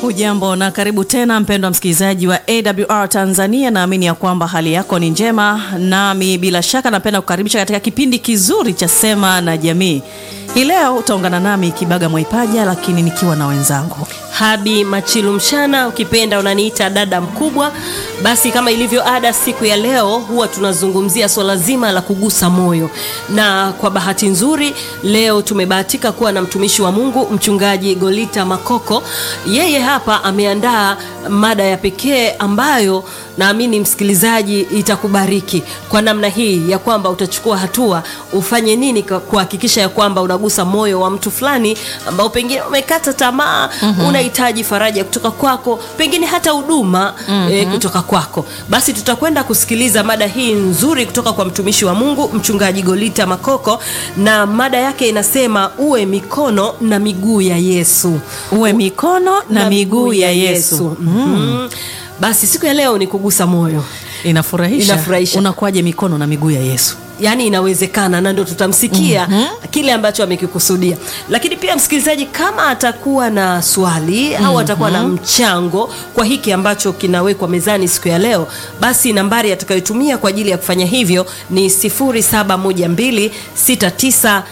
Hujambo na karibu tena mpendwa msikilizaji wa AWR Tanzania. Naamini ya kwamba hali yako ni njema, nami bila shaka napenda kukaribisha katika kipindi kizuri cha Sema na Jamii. Hii leo utaungana nami Kibaga Mwaipaja, lakini nikiwa na wenzangu Habi Machilu Mshana, ukipenda unaniita dada mkubwa. Basi kama ilivyo ada, siku ya leo huwa tunazungumzia swala zima la kugusa moyo, na kwa bahati nzuri leo tumebahatika kuwa na mtumishi wa Mungu mchungaji Golita Makoko. Yeye hapa ameandaa mada ya pekee ambayo naamini msikilizaji itakubariki kwa namna hii ya kwamba utachukua hatua, ufanye nini kuhakikisha ya kwamba unagusa moyo wa mtu fulani ambao pengine umekata tamaa, mm-hmm. unahitaji faraja kutoka kwako, pengine hata huduma mm-hmm. e, kutoka kwako. Basi tutakwenda kusikiliza mada hii nzuri kutoka kwa mtumishi wa Mungu mchungaji Golita Makoko, na mada yake inasema uwe mikono na miguu ya Yesu, uwe mikono na, na miguu ya Yesu, Mm. Basi siku ya leo ni kugusa moyo. Inafurahisha. Inafurahisha. Unakuwaje mikono na miguu ya Yesu? Yaani inawezekana, na ndio tutamsikia kile ambacho amekikusudia. Lakini pia msikilizaji, kama atakuwa na swali au atakuwa na mchango kwa hiki ambacho kinawekwa mezani siku ya leo, basi nambari atakayotumia kwa ajili ya kufanya hivyo ni 0712 69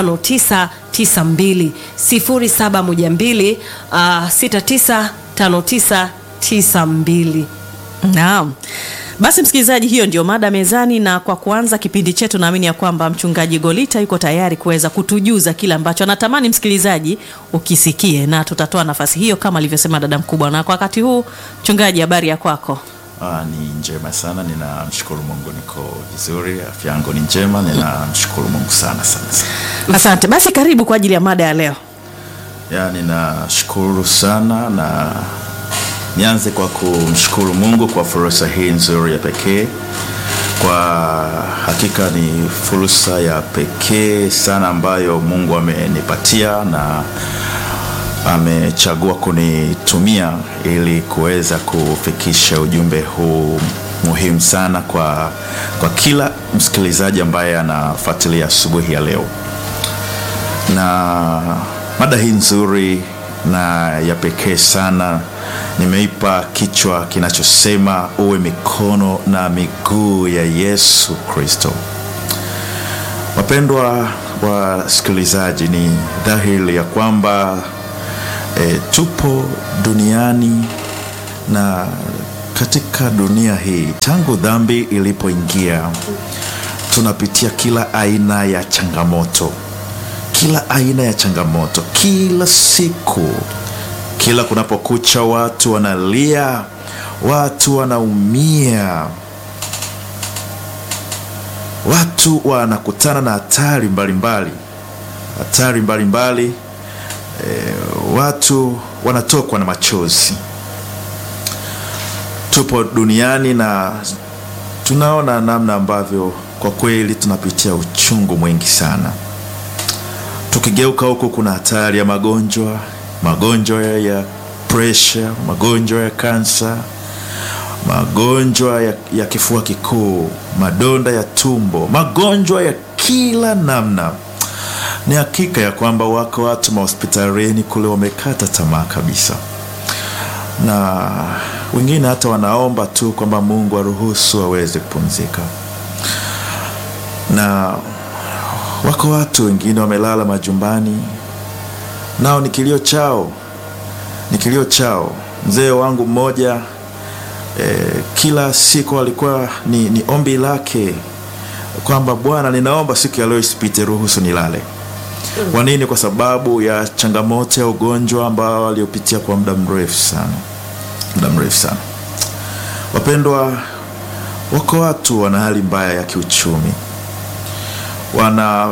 5992 0712 uh, 695992. Naam. Basi msikilizaji, hiyo ndio mada mezani, na kwa kuanza kipindi chetu, naamini ya kwamba mchungaji Golita yuko tayari kuweza kutujuza kile ambacho anatamani msikilizaji ukisikie, na tutatoa nafasi hiyo kama alivyosema dada mkubwa. Na kwa wakati huu, mchungaji, habari ya kwako? Ah, ni njema sana, ninamshukuru Mungu, niko vizuri, afya yangu ni njema, ninamshukuru Mungu sana sana sana. Asante. Basi karibu kwa ajili ya mada ya leo. Ya, ninashukuru sana na nianze kwa kumshukuru Mungu kwa fursa hii nzuri ya pekee. Kwa hakika ni fursa ya pekee sana ambayo Mungu amenipatia na amechagua kunitumia ili kuweza kufikisha ujumbe huu muhimu sana kwa, kwa kila msikilizaji ambaye anafuatilia asubuhi ya leo, na mada hii nzuri na ya pekee sana nimeipa kichwa kinachosema uwe mikono na miguu ya Yesu Kristo. Wapendwa wasikilizaji, ni dhahiri ya kwamba e, tupo duniani na katika dunia hii tangu dhambi ilipoingia tunapitia kila aina ya changamoto, kila aina ya changamoto, kila siku kila kunapokucha watu wanalia, watu wanaumia, watu wanakutana na hatari mbalimbali, hatari mbalimbali e, watu wanatokwa na machozi. Tupo duniani na tunaona namna ambavyo kwa kweli tunapitia uchungu mwingi sana. Tukigeuka huku, kuna hatari ya magonjwa magonjwa ya presha, magonjwa ya kansa, magonjwa ya, ya kifua kikuu, madonda ya tumbo, magonjwa ya kila namna. Ni hakika ya kwamba wako watu mahospitalini kule wamekata tamaa kabisa, na wengine hata wanaomba tu kwamba Mungu aruhusu waweze kupumzika, na wako watu wengine wamelala majumbani nao ni kilio chao, ni kilio chao. Mzee wangu mmoja eh, kila siku alikuwa ni, ni ombi lake kwamba Bwana, ninaomba siku ya leo isipite, ruhusu nilale. Kwa nini? Kwa sababu ya changamoto ya ugonjwa ambao aliopitia kwa muda mrefu sana, muda mrefu sana. Wapendwa, wako watu wana hali mbaya ya kiuchumi, wana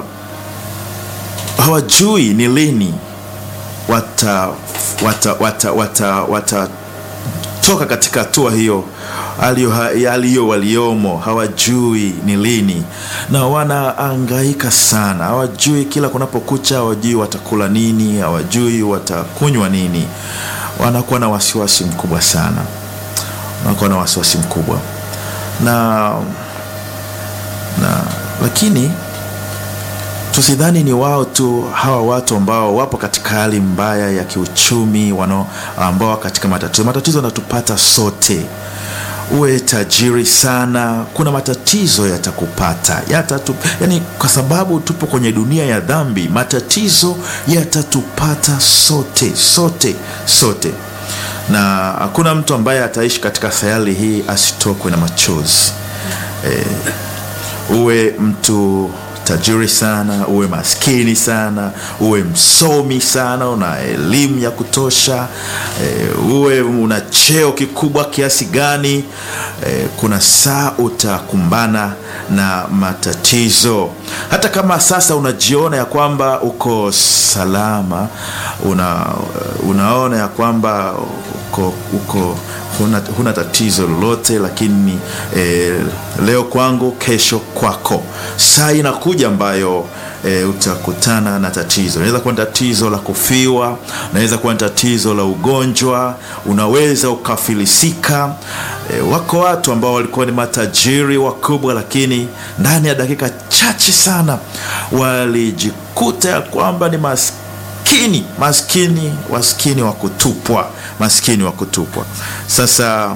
hawajui ni lini wata wata wata wata watatoka katika hatua hiyo aliyo waliomo, hawajui ni lini, na wanaangaika sana, hawajui kila kunapokucha, hawajui watakula nini, hawajui watakunywa nini, wanakuwa na wasiwasi mkubwa sana, wanakuwa na wasiwasi mkubwa na, na lakini tusidhani ni wao tu hawa watu ambao wapo katika hali mbaya ya kiuchumi wano, ambao katika matatizo matatizo yanatupata sote uwe tajiri sana kuna matatizo yatakupata yatatu, yani kwa sababu tupo kwenye dunia ya dhambi matatizo yatatupata sote sote sote na hakuna mtu ambaye ataishi katika sayari hii asitokwe na machozi e, uwe mtu tajiri sana uwe maskini sana uwe msomi sana una elimu ya kutosha e, uwe una cheo kikubwa kiasi gani e, kuna saa utakumbana na matatizo hata kama sasa unajiona ya kwamba uko salama una, unaona ya kwamba uko, uko huna, huna tatizo lolote lakini eh, leo kwangu kesho kwako saa inakuja ambayo e, utakutana na tatizo inaweza kuwa ni tatizo la kufiwa unaweza kuwa ni tatizo la ugonjwa unaweza ukafilisika e, wako watu ambao walikuwa ni matajiri wakubwa lakini ndani ya dakika chache sana walijikuta ya kwamba ni maskini maskini maskini waskini wa kutupwa maskini wa kutupwa sasa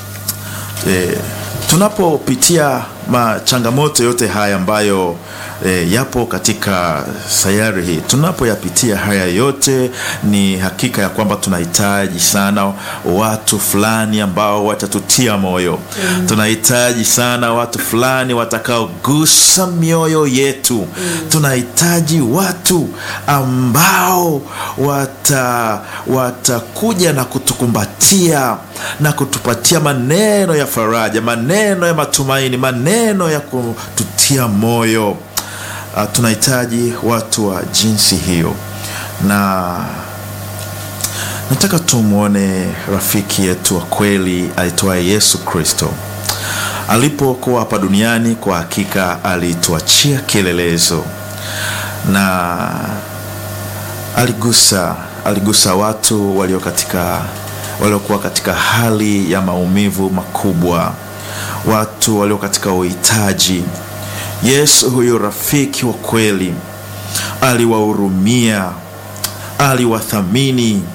e, tunapopitia machangamoto yote haya ambayo e, yapo katika sayari hii tunapoyapitia haya yote ni hakika ya kwamba tunahitaji sana watu fulani ambao watatutia moyo mm. tunahitaji sana watu fulani watakaogusa mioyo yetu mm. tunahitaji watu ambao wata watakuja na kutukumbatia na kutupatia maneno ya faraja maneno ya matumaini maneno ya kututia moyo uh, tunahitaji watu wa jinsi hiyo na nataka tumwone rafiki yetu wa kweli aitwaye yesu kristo alipokuwa hapa duniani kwa hakika alituachia kielelezo na aligusa aligusa watu walio katika waliokuwa katika hali ya maumivu makubwa watu walio katika uhitaji yesu huyu rafiki wa kweli aliwahurumia aliwathamini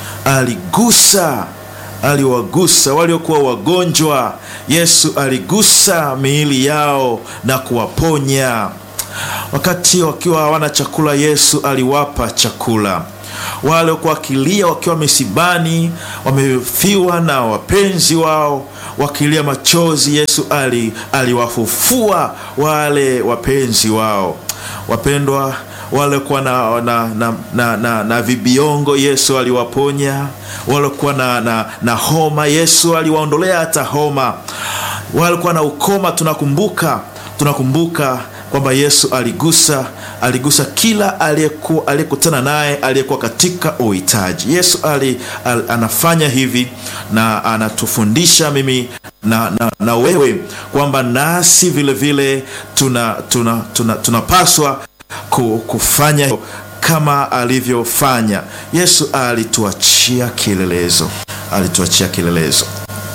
aligusa aliwagusa waliokuwa wagonjwa yesu aligusa miili yao na kuwaponya wakati wakiwa hawana chakula yesu aliwapa chakula wale waliokuwa wakilia wakiwa misibani wamefiwa na wapenzi wao wakilia machozi yesu ali, aliwafufua wale wapenzi wao wapendwa waliokuwa na, na, na, na, na, na vibiongo yesu aliwaponya waliokuwa na, na, na homa yesu aliwaondolea hata homa walikuwa na ukoma tunakumbuka tunakumbuka kwamba yesu aligusa aligusa kila aliyekutana naye aliyekuwa katika uhitaji yesu ali, al, anafanya hivi na anatufundisha mimi na, na, na wewe kwamba nasi vile vile tunapaswa tuna, tuna, tuna, tuna kufanya kama alivyofanya yesu alituachia kielelezo alituachia kielelezo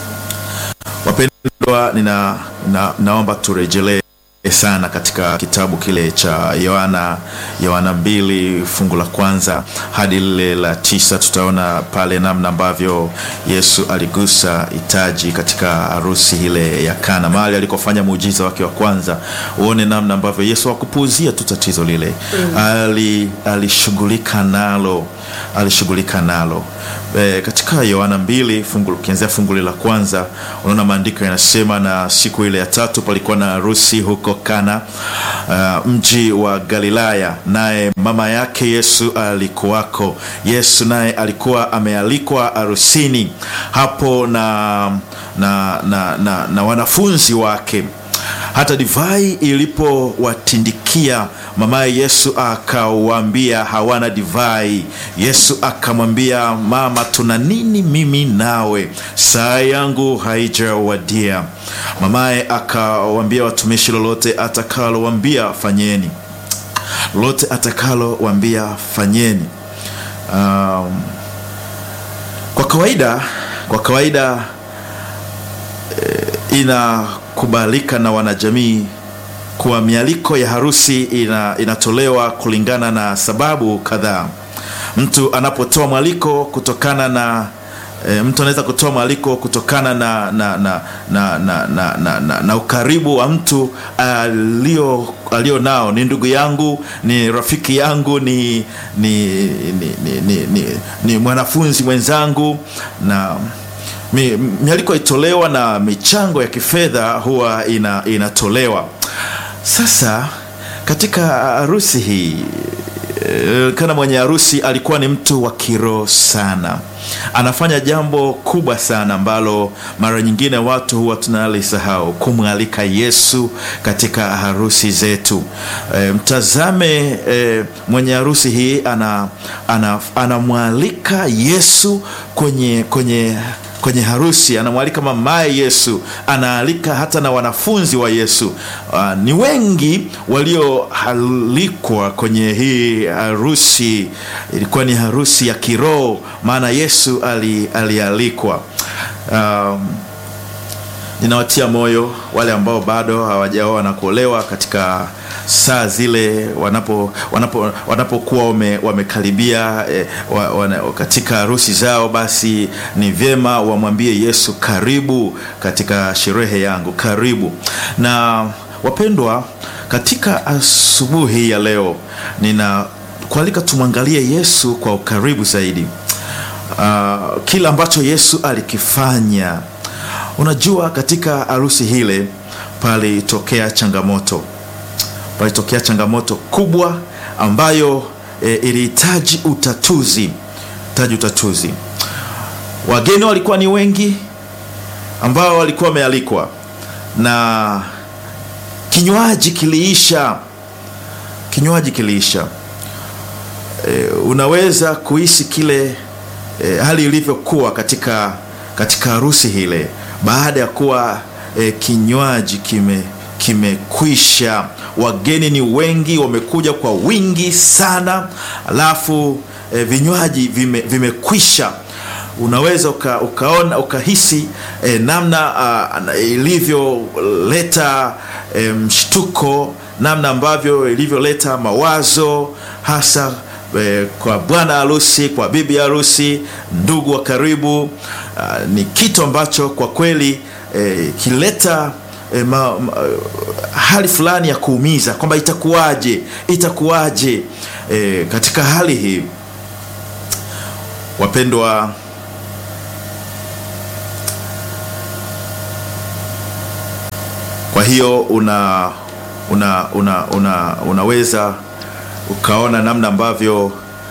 wapendwa nina, na, naomba turejelee sana katika kitabu kile cha yohana yohana mbili fungu la kwanza hadi lile la tisa tutaona pale namna ambavyo yesu aligusa hitaji katika harusi ile ya kana mahali alikofanya muujiza wake wa kwanza uone namna ambavyo yesu hakupuuzia tu tatizo lile mm. ali alishughulika nalo alishughulika nalo e, katika yohana mbili fungu ukianzia fungu la kwanza unaona maandiko yanasema na siku ile ya tatu palikuwa na harusi huko kana uh, mji wa galilaya naye mama yake yesu alikuwako yesu naye alikuwa amealikwa harusini hapo na na, na, na, na wanafunzi wake hata divai ilipowatindikia mamaye yesu akawaambia hawana divai yesu akamwambia mama tuna nini mimi nawe saa yangu haijawadia mamaye akawaambia watumishi lolote atakalowambia fanyeni lolote atakalowambia fanyeni um, kwa kawaida kwa kawaida eh, ina kubalika na wanajamii kuwa mialiko ya harusi ina, inatolewa kulingana na sababu kadhaa. Mtu anapotoa mwaliko kutokana na e, mtu anaweza kutoa mwaliko kutokana na, na, na, na, na, na, na, na, na ukaribu wa mtu alio, alio nao, ni ndugu yangu, ni rafiki yangu, ni, ni, ni, ni, ni, ni, ni mwanafunzi mwenzangu na mi, mialiko itolewa na michango ya kifedha huwa ina, inatolewa. Sasa katika harusi hii eh, kana mwenye harusi alikuwa ni mtu wa kiroho sana, anafanya jambo kubwa sana ambalo mara nyingine watu huwa tunalisahau, kumwalika Yesu katika harusi zetu. E, mtazame e, mwenye harusi hii ana, ana, anamwalika Yesu kwenye, kwenye kwenye harusi anamwalika mamaye Yesu, anaalika hata na wanafunzi wa Yesu. Uh, ni wengi walioalikwa kwenye hii harusi. Ilikuwa ni harusi ya kiroho, maana Yesu ali, alialikwa. Um, ninawatia moyo wale ambao bado hawajaoa na kuolewa katika saa zile wanapo wanapo wanapokuwa wame, wamekaribia eh, wa, wana, katika harusi zao, basi ni vyema wamwambie Yesu, karibu katika sherehe yangu, karibu. Na wapendwa, katika asubuhi ya leo nina kualika tumwangalie Yesu kwa ukaribu zaidi, uh, kila ambacho Yesu alikifanya Unajua, katika harusi hile palitokea changamoto, palitokea changamoto kubwa ambayo e, ilihitaji utatuzi, hitaji utatuzi. Wageni walikuwa ni wengi ambao walikuwa wamealikwa na kinywaji kiliisha, kinywaji kiliisha. E, unaweza kuhisi kile e, hali ilivyokuwa katika katika harusi hile baada ya kuwa e, kinywaji kime kimekwisha, wageni ni wengi, wamekuja kwa wingi sana, alafu e, vinywaji vime, vimekwisha. Unaweza uka, ukaona ukahisi e, namna ilivyoleta e, mshtuko, namna ambavyo ilivyoleta mawazo hasa E, kwa bwana harusi, kwa bibi harusi, ndugu wa karibu. Uh, ni kitu ambacho kwa kweli e, kileta e, ma, ma, hali fulani ya kuumiza kwamba itakuwaje, itakuwaje e, katika hali hii wapendwa, kwa hiyo una, una, una, una, unaweza ukaona namna ambavyo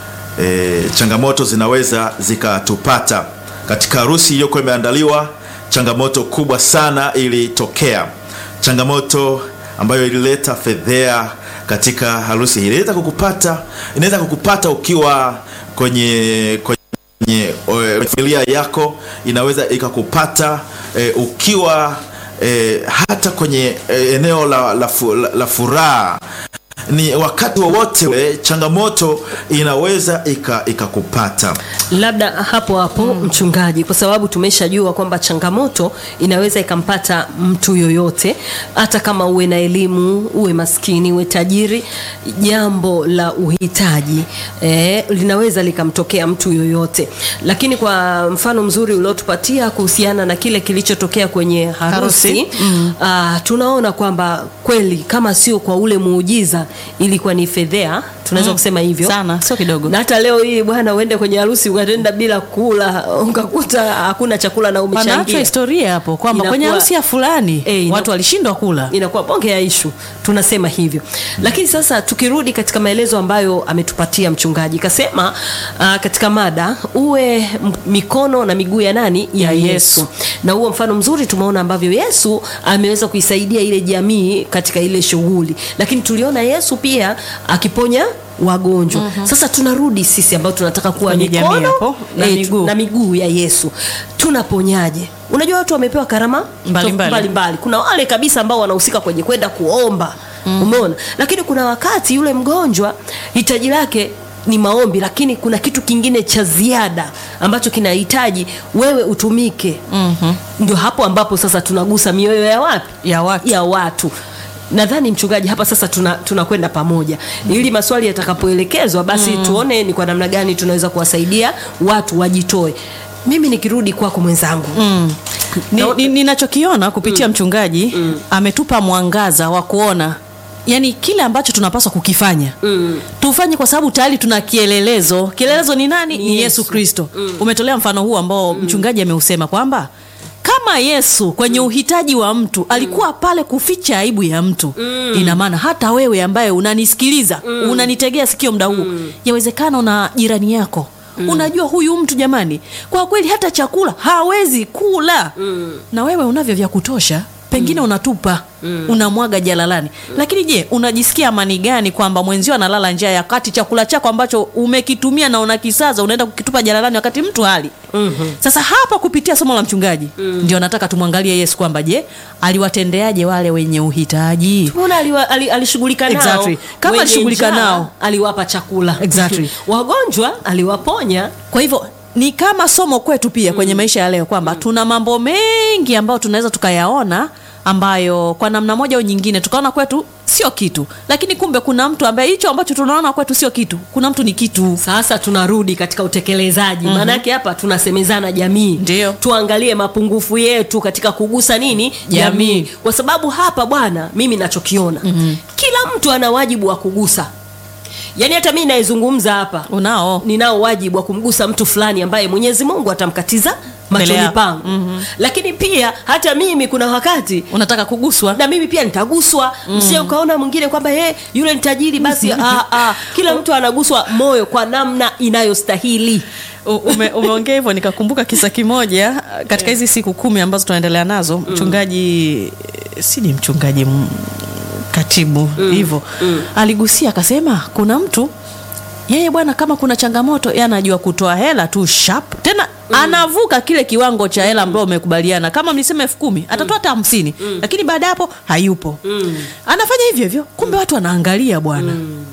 e, changamoto zinaweza zikatupata katika harusi iliyokuwa imeandaliwa. Changamoto kubwa sana ilitokea, changamoto ambayo ilileta fedhea katika harusi hii. Inaweza kukupata, inaweza kukupata ukiwa kwenye kwenye familia yako, inaweza ikakupata e, ukiwa e, hata kwenye e, eneo la, la, la, la furaha ni wakati wowote ule changamoto inaweza ikakupata ika labda hapo hapo mm. Mchungaji, kwa sababu tumeshajua kwamba changamoto inaweza ikampata mtu yoyote, hata kama uwe na elimu, uwe maskini, uwe tajiri. Jambo la uhitaji eh, linaweza likamtokea mtu yoyote, lakini kwa mfano mzuri uliotupatia kuhusiana na kile kilichotokea kwenye harusi, harusi. Mm. Uh, tunaona kwamba kweli kama sio kwa ule muujiza ilikuwa ni fedhea, tunaweza mm, kusema hivyo sana, sio kidogo. Na hata leo hii bwana, uende kwenye harusi ukaenda bila kula, ukakuta hakuna chakula na umechangia. Pana historia hapo kwamba kwenye harusi ya fulani e, watu walishindwa kula, inakuwa bonge ya ishu, tunasema hivyo mm. Lakini sasa tukirudi katika maelezo ambayo ametupatia mchungaji, kasema uh, katika mada uwe mikono na miguu ya nani ya Yesu, Yesu. Na huo mfano mzuri tumeona ambavyo Yesu ameweza kuisaidia ile jamii katika ile shughuli, lakini tuliona Yesu pia akiponya wagonjwa. mm -hmm. Sasa tunarudi sisi ambao tunataka kuwa mikono na miguu. na miguu ya Yesu, tunaponyaje? Unajua watu wamepewa karama mbalimbali mbali mbali. Kuna wale kabisa ambao wanahusika kwenye kwenda kuomba mm. Umeona, lakini kuna wakati yule mgonjwa hitaji lake ni maombi, lakini kuna kitu kingine cha ziada ambacho kinahitaji wewe utumike. mm -hmm. Ndio hapo ambapo sasa tunagusa mioyo ya wapi? ya watu, ya watu. nadhani mchungaji hapa sasa tuna tunakwenda pamoja ili maswali yatakapoelekezwa basi tuone ni kwa namna gani tunaweza kuwasaidia watu wajitoe mimi nikirudi kwako mwenzangu Ni- Na- ni- ninachokiona kupitia mchungaji ametupa mwangaza wa kuona yani kile ambacho tunapaswa kukifanya Mm. tufanye kwa sababu tayari tuna kielelezo kielelezo ni nani ni yesu, Yesu. kristo umetolea mfano huu ambao mchungaji ameusema kwamba kama yesu kwenye uhitaji wa mtu alikuwa pale kuficha aibu ya mtu ina maana hata wewe ambaye unanisikiliza unanitegea sikio mda huu yawezekana una jirani yako unajua huyu mtu jamani kwa kweli hata chakula hawezi kula na wewe unavyo vya kutosha pengine unatupa unamwaga jalalani lakini je unajisikia amani gani kwamba mwenzio analala njaa ya kati chakula chako ambacho umekitumia na unakisaza unaenda kukitupa jalalani wakati mtu hali sasa hapa kupitia somo la mchungaji ndio nataka tumwangalie yesu kwamba je aliwatendeaje wale wenye uhitaji Mbona aliwa- ali- alishughulika nao Exactly. Kama Wenye alishughulika njaa, nao. aliwapa chakula Exactly. wagonjwa aliwaponya kwa hivyo ni kama somo kwetu pia kwenye maisha ya leo kwamba tuna mambo mengi ambayo tunaweza tukayaona ambayo kwa namna moja au nyingine tukaona kwetu sio kitu lakini kumbe kuna mtu ambaye hicho ambacho tunaona kwetu sio kitu kuna mtu ni kitu sasa tunarudi katika utekelezaji maanake hapa tunasemezana jamii Ndio. tuangalie mapungufu yetu katika kugusa nini Jamii. jamii kwa sababu hapa bwana mimi nachokiona kila mtu ana wajibu wa kugusa yaani hata mii nayezungumza hapa unao ninao wajibu wa kumgusa mtu fulani ambaye mwenyezi mungu atamkatiza machoni yako. pangu lakini pia hata mimi kuna wakati unataka kuguswa na mimi pia nitaguswa mm. msie ukaona mwingine kwamba hey, yule ni tajiri basi ah, ah, kila mtu anaguswa moyo kwa namna inayostahili U- ume, umeongea hivyo nikakumbuka kisa kimoja katika hizi siku kumi ambazo tunaendelea nazo mchungaji si ni mchungaji m- katibu hivyo aligusia akasema kuna mtu yeye bwana kama kuna changamoto yeye anajua kutoa hela tu sharp tena anavuka kile kiwango cha hela ambayo umekubaliana kama mlisema elfu kumi atatoa hata hamsini lakini baada ya hapo hayupo anafanya hivyo hivyo kumbe watu wanaangalia bwana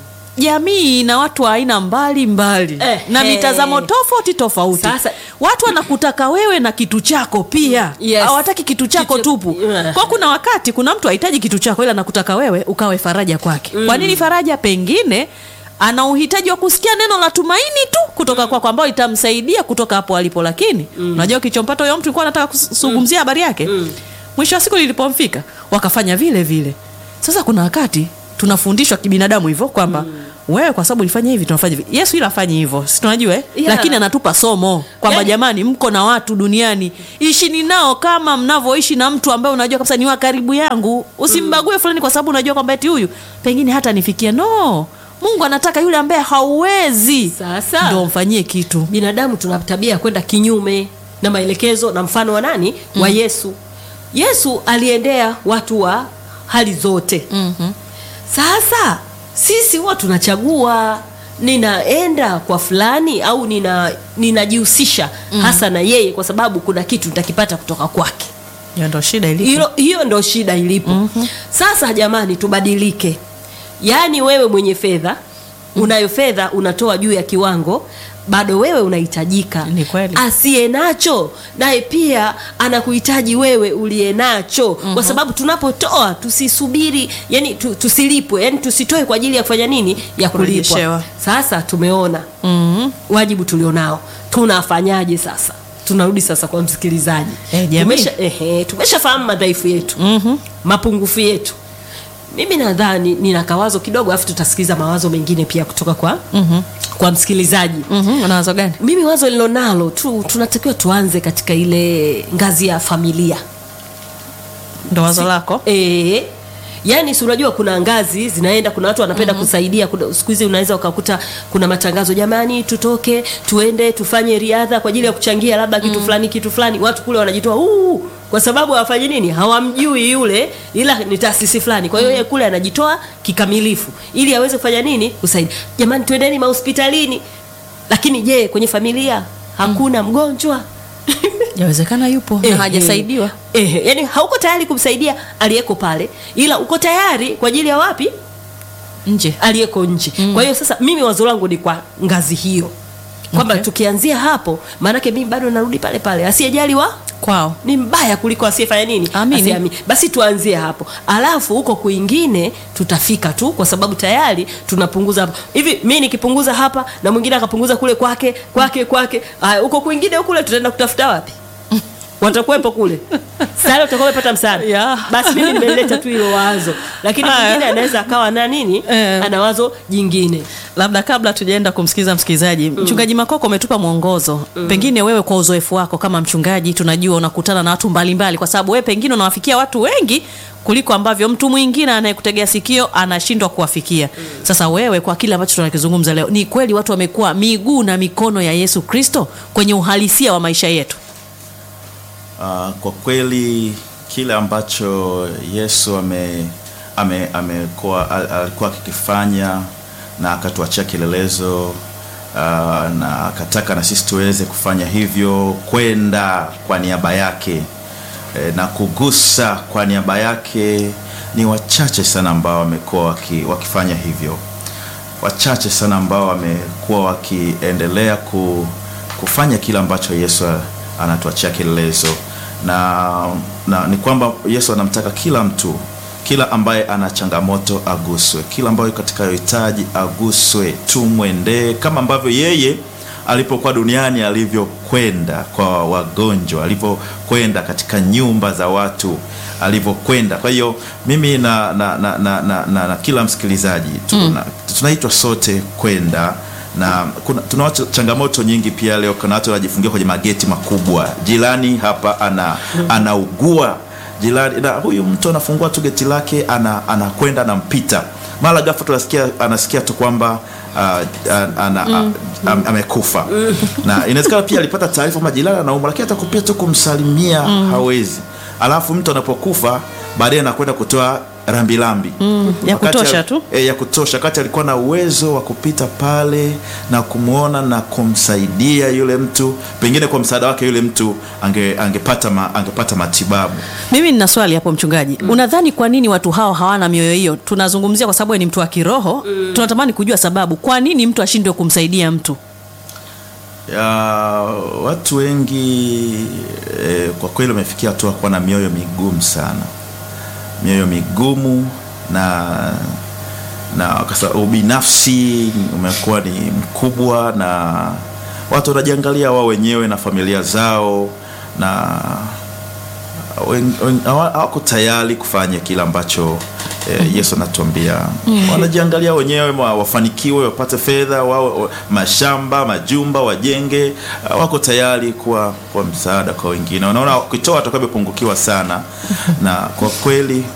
jamii ina watu wa aina mbali mbali Eh, na eh. mitazamo tofauti tofauti Sasa- watu wanakutaka wewe na kitu chako pia Yes. hawataki kitu chako Kitu- tupu Yeah. kwa kuna wakati kuna mtu hahitaji kitu chako ila anakutaka wewe ukawe faraja kwake kwa nini faraja pengine ana uhitaji wa kusikia neno la tumaini tu kutoka kwako ambao itamsaidia kutoka hapo alipo lakini unajua kichompata huyo mtu ilikuwa anataka kuzungumzia habari yake mwisho wa siku lilipomfika wakafanya vile vile sasa kuna wakati tunafundishwa kibinadamu hivyo kwamba wewe kwa sababu ulifanya hivi tunafanya hivi yesu ila afanye hivyo si tunajua eh? Yeah. lakini anatupa somo kwamba Yani- jamani mko na watu duniani ishini nao kama mnavyoishi na mtu ambaye unajua kabisa ni wa karibu yangu usimbague fulani kwa sababu unajua kwamba eti huyu pengine hata nifikia no mungu anataka yule ambaye hauwezi Sasa. ndo mfanyie kitu binadamu tuna tabia ya kwenda kinyume na maelekezo na mfano wa nani wa yesu yesu aliendea watu wa hali zote mm-hmm. sasa sisi huwa tunachagua ninaenda kwa fulani au nina ninajihusisha hasa na yeye kwa sababu kuna kitu nitakipata kutoka kwake hiyo ndo shida ilipo hilo hiyo ndo shida ilipo mm-hmm. sasa jamani tubadilike yaani wewe mwenye fedha unayo fedha unatoa juu ya kiwango bado wewe unahitajika Ni kweli. asiye nacho naye pia anakuhitaji wewe uliye nacho mm-hmm. kwa sababu tunapotoa tusisubiri yani tu, tusilipwe yani tusitoe kwa ajili ya kufanya nini ya kulipwa Kurejeshewa. sasa tumeona mm-hmm. wajibu tulionao tunafanyaje sasa tunarudi sasa kwa msikilizaji Eh, jamii. tumesha ehe, tumeshafahamu madhaifu yetu mm-hmm. mapungufu yetu mimi nadhani nina kawazo kidogo alafu tutasikiliza mawazo mengine pia kutoka kwa mm-hmm. kwa msikilizaji mm-hmm. una wazo gani mimi wazo lilonalo tu tunatakiwa tuanze katika ile ngazi ya familia ndo wazo lako e, yaani si unajua kuna ngazi zinaenda kuna watu wanapenda mm-hmm. kusaidia kuna- siku hizi unaweza ukakuta kuna matangazo jamani tutoke tuende tufanye riadha kwa ajili ya kuchangia labda kitu fulani kitu fulani watu kule wanajitoa "Uu!" kwa sababu hawafanyi nini hawamjui yule ila ni taasisi fulani kwa hiyo yeye kule anajitoa kikamilifu ili aweze kufanya nini kusaidia jamani tuendeni mahospitalini lakini je kwenye familia hakuna mgonjwa yawezekana yupo Eh, na hajasaidiwa eh, eh, yani hauko tayari kumsaidia aliyeko pale ila uko tayari kwa ajili ya wapi nje aliyeko nje mm. kwa hiyo sasa mimi wazo langu ni kwa ngazi hiyo kwamba Okay. tukianzia hapo maanake mimi bado narudi pale pale asiyejali wa kwao ni mbaya kuliko asiyefanya nini Amini. Asiyeamini. basi tuanzie hapo alafu huko kwingine tutafika tu kwa sababu tayari tunapunguza hapo hivi mi nikipunguza hapa na mwingine akapunguza kule kwake kwake kwake haya huko kwingine kule tutaenda kutafuta wapi watakuwepo kule sasa utakuwa umepata msaada Yeah. basi mimi nimeleta tu hilo wazo lakini Haya. mwingine anaweza akawa na nini Eh. ana wazo jingine labda kabla tujaenda kumsikiliza msikilizaji mchungaji makoko umetupa mwongozo pengine wewe kwa uzoefu wako kama mchungaji tunajua unakutana na watu mbalimbali kwa sababu wewe pengine unawafikia watu wengi kuliko ambavyo mtu mwingine anayekutegea sikio anashindwa kuwafikia sasa wewe kwa kile ambacho tunakizungumza leo ni kweli watu wamekuwa miguu na mikono ya yesu kristo kwenye uhalisia wa maisha yetu Ah, kwa kweli kile ambacho Yesu ame ame amekuwa al- alikuwa akikifanya na akatuachia kielelezo ah, na akataka na sisi tuweze kufanya hivyo, kwenda kwa niaba yake e, na kugusa kwa niaba yake. Ni wachache sana ambao wamekuwa waki, wakifanya hivyo wachache sana ambao wamekuwa wakiendelea ku, kufanya kile ambacho Yesu anatuachia kielelezo na, na ni kwamba Yesu anamtaka kila mtu, kila ambaye ana changamoto aguswe, kila ambaye katika hitaji aguswe, tumwendee kama ambavyo yeye alipokuwa duniani alivyokwenda kwa wagonjwa, alivyokwenda katika nyumba za watu, alivyokwenda. Kwa hiyo mimi na, na, na, na, na, na, na kila msikilizaji tuna, tunaitwa sote kwenda na kuna, tuna watu, changamoto nyingi pia leo. Kuna watu wanajifungia kwenye mageti makubwa, jirani hapa ana anaugua jirani na huyu mtu anafungua tu geti lake ana anakwenda anampita, mara ghafla tunasikia anasikia tu kwamba uh, ana, am- amekufa na inawezekana pia alipata taarifa kwamba jirani anaumwa, lakini hata kupia tu kumsalimia hawezi. Alafu mtu anapokufa baadaye anakwenda kutoa rambirambi ya Wakati kutosha al- tu. e, ya kutosha wakati alikuwa na uwezo wa kupita pale na kumwona na kumsaidia yule mtu, pengine kwa msaada wake yule mtu ange, angepata, ma, angepata matibabu. mimi nina swali hapo mchungaji unadhani kwa nini watu hao hawana mioyo hiyo tunazungumzia kwa sababu wewe ni mtu wa kiroho tunatamani kujua sababu kwa nini mtu ashindwe kumsaidia mtu ya, watu wengi e, kwa kweli wamefikia hatua kuwa na mioyo migumu sana, mioyo migumu na na kasa, ubinafsi umekuwa ni mkubwa, na watu wanajiangalia wao wenyewe na familia zao, na wen- wen- hawa- hawako tayari kufanya kile ambacho eh, Yesu anatuambia. Wanajiangalia wenyewe ma- wafanikiwe, wapate fedha, wao wa- mashamba, majumba wajenge. ah, Wako tayari kuwa kwa msaada kwa wengine, wanaona wakitoa watakuwa wamepungukiwa sana, na kwa kweli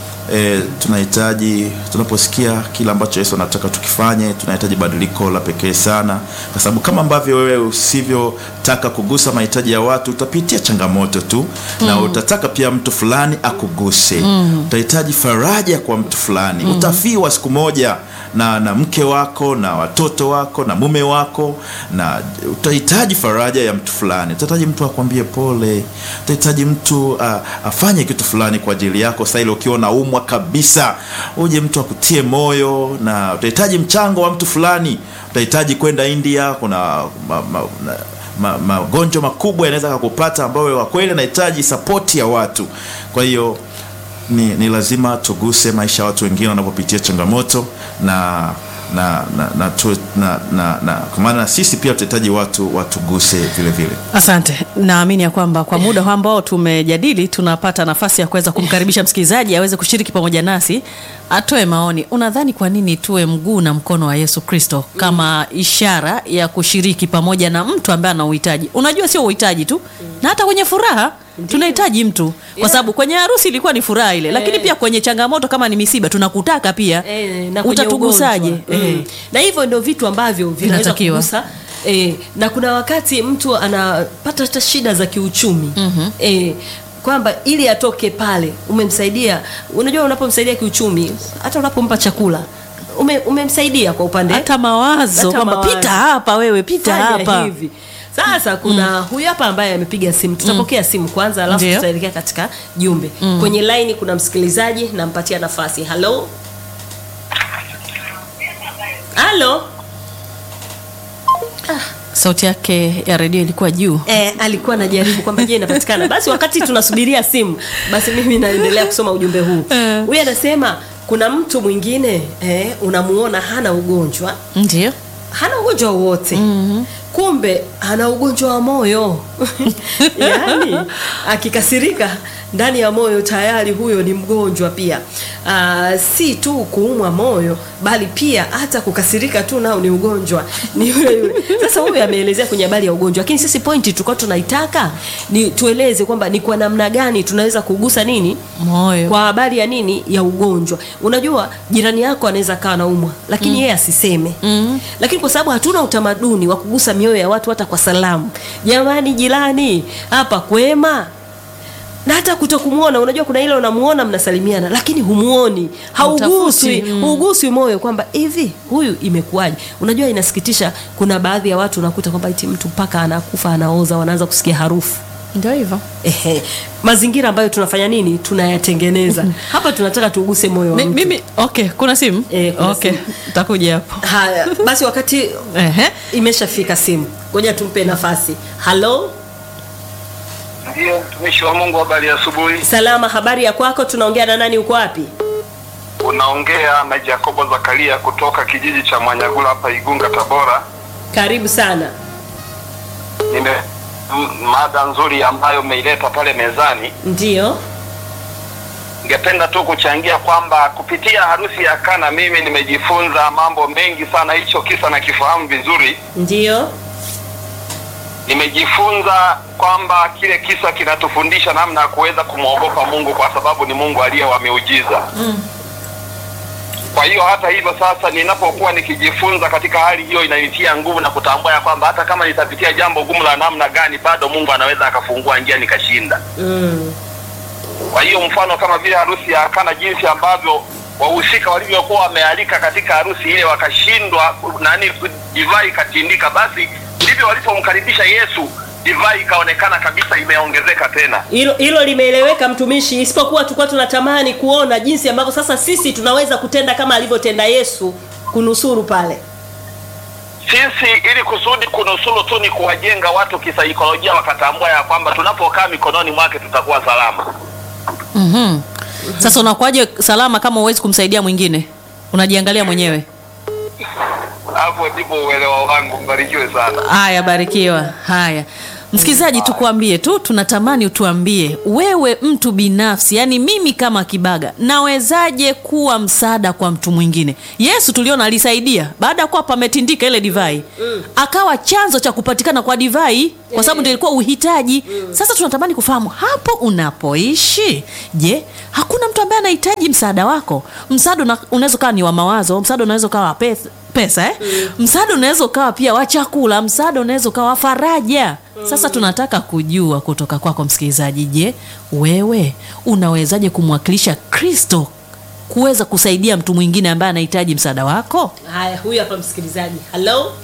E, tunahitaji tunaposikia kile ambacho Yesu anataka tukifanye, tunahitaji badiliko la pekee sana, kwa sababu kama ambavyo wewe usivyotaka kugusa mahitaji ya watu, utapitia changamoto tu na utataka pia mtu fulani akuguse. Utahitaji faraja kwa mtu fulani, utafiwa siku moja na, na mke wako na watoto wako na mume wako, na utahitaji faraja ya mtu fulani, utahitaji mtu akwambie pole, utahitaji mtu uh, afanye kitu fulani kwa ajili yako. Sasa ile ukiwa unaumwa kabisa, uje mtu akutie moyo, na utahitaji mchango wa mtu fulani, utahitaji kwenda India, kuna ma, ma, na, ma- magonjwa makubwa yanaweza kukupata ambayo kwa kweli anahitaji sapoti ya watu. Kwa hiyo ni, ni lazima tuguse maisha ya watu wengine wanapopitia changamoto na na na, na, tu, na, na, na kwa maana sisi pia tutahitaji watu watuguse vile vile. asante naamini ya kwamba kwa muda ambao tumejadili tunapata nafasi ya kuweza kumkaribisha msikilizaji aweze kushiriki pamoja nasi atoe maoni unadhani kwa nini tuwe mguu na mkono wa yesu kristo kama ishara ya kushiriki pamoja na mtu ambaye ana uhitaji unajua sio uhitaji tu na hata kwenye furaha tunahitaji mtu kwa sababu kwenye harusi ilikuwa ni furaha ile lakini pia kwenye changamoto kama ni misiba tunakutaka pia Eh, na kwenye utatugusaje ugonjwa. Eh. Mm. na hivyo ndio vitu ambavyo vinaweza Vinatakiwa. kugusa eh, na kuna wakati mtu anapata hata shida za kiuchumi mm-hmm. eh, kwamba ili atoke pale umemsaidia unajua unapomsaidia kiuchumi hata unapompa chakula ume, umemsaidia kwa upande hata mawazo Hata kwamba mawazo. pita hapa wewe pita Fanya hapa hivi sasa kuna huyu hapa ambaye amepiga simu tutapokea simu kwanza alafu Ndio. tutaelekea katika jumbe kwenye laini kuna msikilizaji nampatia nafasi halo halo ah, sauti yake ya redio ilikuwa juu Eh, alikuwa anajaribu kwamba je inapatikana basi wakati tunasubiria simu basi mimi naendelea kusoma ujumbe huu Eh. huyu anasema kuna mtu mwingine eh, unamuona hana ugonjwa ndio hana ugonjwa wowote mm-hmm. kumbe ana ugonjwa wa moyo yaani akikasirika ndani ya moyo tayari huyo ni mgonjwa pia Aa, si tu kuumwa moyo bali pia hata kukasirika tu nao ni ugonjwa ni yule yule sasa huyu ameelezea kwenye habari ya ugonjwa lakini sisi pointi tulikuwa tunaitaka ni tueleze kwamba ni kwa namna gani tunaweza kugusa nini moyo kwa habari ya nini ya ugonjwa unajua jirani yako anaweza kawa naumwa lakini yeye asiseme Mm. lakini kwa sababu hatuna utamaduni wa kugusa mioyo ya watu hata kwa salamu jamani jirani hapa kwema na hata kutokumwona unajua kuna ile unamuona mnasalimiana lakini humuoni hauguswi Hutafuti, mm. huguswi moyo kwamba hivi huyu imekuwaje unajua inasikitisha kuna baadhi ya watu unakuta kwamba iti mtu mpaka anakufa anaoza wanaanza kusikia harufu ndio hivyo Ehe, mazingira ambayo tunafanya nini tunayatengeneza hapa tunataka tuguse moyo wa Mi- mtu. mimi okay kuna simu Eh, kuna okay simu. takuja hapo haya basi wakati Ehe. imeshafika simu ngoja tumpe nafasi halo Ndiyo, mtumishi wa Mungu, habari ya asubuhi. salama habari ya kwako tunaongea na nani uko wapi Unaongea na Jacobo Zakaria kutoka kijiji cha Mwanyagula hapa Igunga, Tabora. karibu sana Nime m- mada nzuri ambayo umeileta pale mezani. ndio Ningependa tu kuchangia kwamba kupitia harusi ya Kana mimi nimejifunza mambo mengi sana. Hicho kisa nakifahamu vizuri. ndio Nimejifunza kwamba kile kisa kinatufundisha namna ya kuweza kumwogopa Mungu kwa sababu ni Mungu aliye wa miujiza. Kwa hiyo hata hivyo sasa, ninapokuwa nikijifunza katika hali hiyo, inanitia nguvu na kutambua ya kwamba hata kama nitapitia jambo gumu la namna gani, bado Mungu anaweza akafungua njia nikashinda. mm. Kwa hiyo mfano kama vile harusi ya Kana, jinsi ambavyo wahusika walivyokuwa wamealika katika harusi ile wakashindwa, nani, divai ikatindika, basi ndivyo walipomkaribisha Yesu, divai ikaonekana kabisa imeongezeka tena. hilo hilo limeeleweka mtumishi isipokuwa tulikuwa tunatamani kuona jinsi ambavyo sasa sisi tunaweza kutenda kama alivyotenda yesu kunusuru pale Sisi ili kusudi kunusuru tu ni kuwajenga watu kisaikolojia, wakatambua ya kwamba tunapokaa mikononi mwake tutakuwa salama. Mhm. sasa unakuwaje salama kama huwezi kumsaidia mwingine unajiangalia mwenyewe Hapo ndipo uelewa wangu. Mbarikiwe sana. haya barikiwa haya msikilizaji tukuambie tu tunatamani utuambie wewe mtu binafsi yani mimi kama kibaga nawezaje kuwa msaada kwa mtu mwingine yesu tuliona alisaidia baada ya kuwa pametindika ile divai mm. akawa chanzo cha kupatikana kwa divai kwa sababu ndio ilikuwa uhitaji mm. sasa tunatamani kufahamu hapo unapoishi je hakuna mtu ambaye anahitaji msaada wako msaada una- unaweza ukawa ni wa mawazo msaada unaweza ukawa wa pesa pesa eh? mm. msaada unaweza ukawa pia wa chakula msaada unaweza ukawa wa faraja mm. sasa tunataka kujua kutoka kwako msikilizaji je wewe unawezaje kumwakilisha kristo kuweza kusaidia mtu mwingine ambaye anahitaji msaada wako haya huyu hapa msikilizaji halo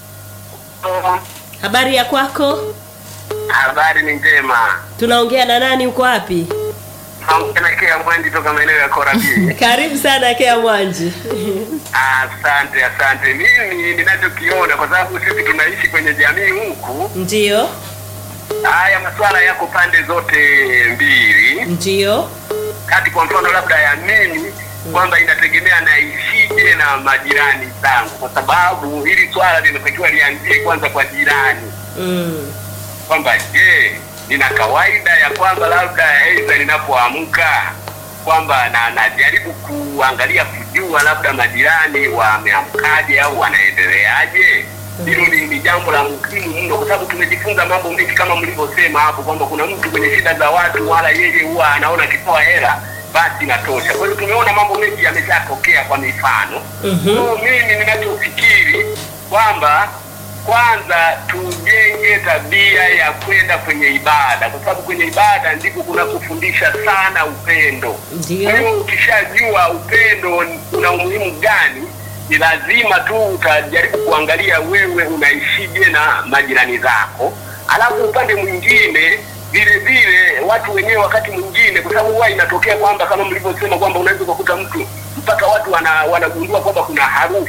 habari ya kwako Habari ni njema. tunaongea na nani uko wapi Naongelekea Mwendi toka maeneo ya Korabii. karibu sana kea mwanji Asante, asante. Mimi ninachokiona, kwa sababu sisi tunaishi kwenye jamii huku, ndio haya masuala yako pande zote mbili, ndio kati kwa mfano labda ya mimi kwamba inategemea naishije na majirani zangu, kwa sababu hili swala linatakiwa lianzie kwanza kwa jirani, mm. kwamba je, nina kawaida ya kwamba labda aidha ninapoamka kwamba na najaribu kuangalia kujua labda majirani wameamkaje au wanaendeleaje. Hilo ni, ni jambo la muhimu mno, kwa sababu tumejifunza mambo mengi kama mlivyosema hapo kwamba kuna mtu kwenye shida za watu, wala yeye huwa anaona akitoa hela basi inatosha. Kwa hiyo tumeona mambo mengi yameshatokea kwa mifano. Mhm. So, mimi ninachofikiri kwamba kwanza tujenge tabia ya kwenda kwenye ibada, kwa sababu kwenye ibada ndiko kunakofundisha sana upendo. Ndio. Kwa hiyo ukishajua upendo una umuhimu gani, ni lazima tu utajaribu kuangalia wewe unaishije na majirani zako, alafu upande mwingine vile vile watu wenyewe wakati mwingine, kwa sababu huwa inatokea kwamba kama mlivyosema kwamba unaweza ukakuta mtu mpaka watu wana, wanagundua kwamba kuna harufu